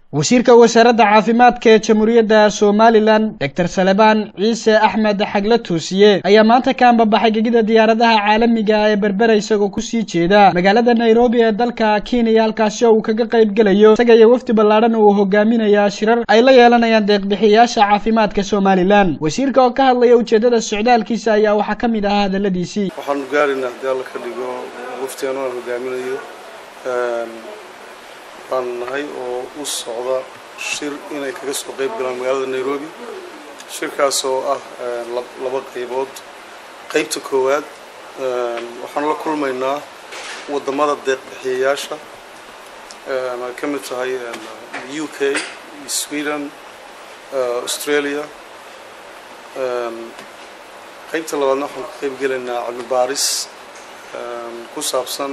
wasiirka wasaaradda caafimaadka ee jamhuuriyadda somalilan doctor salebaan ciise axmed xagle toosiye ayaa maanta ka ambabaxay gegida diyaaradaha caalamiga ee berbera isagoo kusii jeeda magaalada nairobi ee dalka kenya halkaasi oo uu kaga qayb gelayo isaga iyo wafdi ballaadhan uu hogaaminaya shirar ay la yeelanayaan deeqbixiyayaasha caafimaadka somalilan wasiirka oo ka hadlaya ujeeddada socdaalkiisa ayaa waxaa ka mid ahaa hadalladiisii waxaanu gaaraynaa haddii alla ka dhigo waftigan aan hogaaminayo baan nahay oo u socda shir inay kaga soo qayb galaan magaalada nairobi shirkaas oo ah laba qaybood qaybta koowaad waxaanu la kulmaynaa waddamada deeqbixiyayaasha ay ka mid tahay u k sweden australia qaybta labaadna waxaan ka qayb gelaynaa cilmi baaris ku saabsan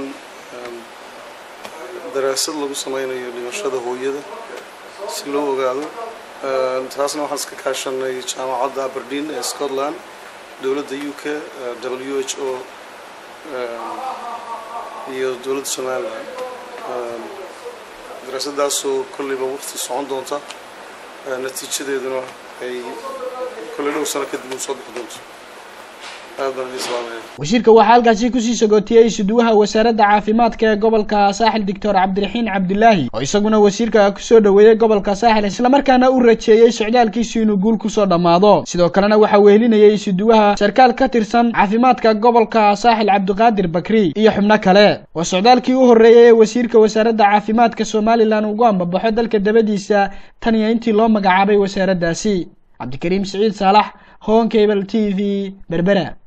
daraasad lagu sameynayo dhimashada hooyada si loo ogaado taasna waxaan iska kaashanay jaamacadda aberdeen ee scotland dowladda u k w h o iyo dowladda somalilan daraasadaasoo kolleyba waqti socon doonta natiijadeeduna ay kolley dhow sano kadib u soo bixi doonto wasiirka waxaa halkaasi kusii sagootiyey isuduwaha wasaaradda caafimaadka ee gobolka saaxil doctor cabdiraxiin cabdilaahi oo isaguna wasiirka kusoo dhoweeyey gobolka saaxil islamarkaana u rajeeyey socdaalkiisu inuu guul kusoo dhammaado sidoo kalena waxaa wehelinayay isuduwaha sarkaal ka tirsan caafimaadka gobolka saaxil cabdiqaadir bakri iyo xubno kale waa socdaalkii u horreeyay ee wasiirka wasaaradda caafimaadka somalilan ugu ambabaxo dalka dabadiisa tan iyo intii loo magacaabay wasaaraddaasi cabdikariim siciid saalax honkable t v berbera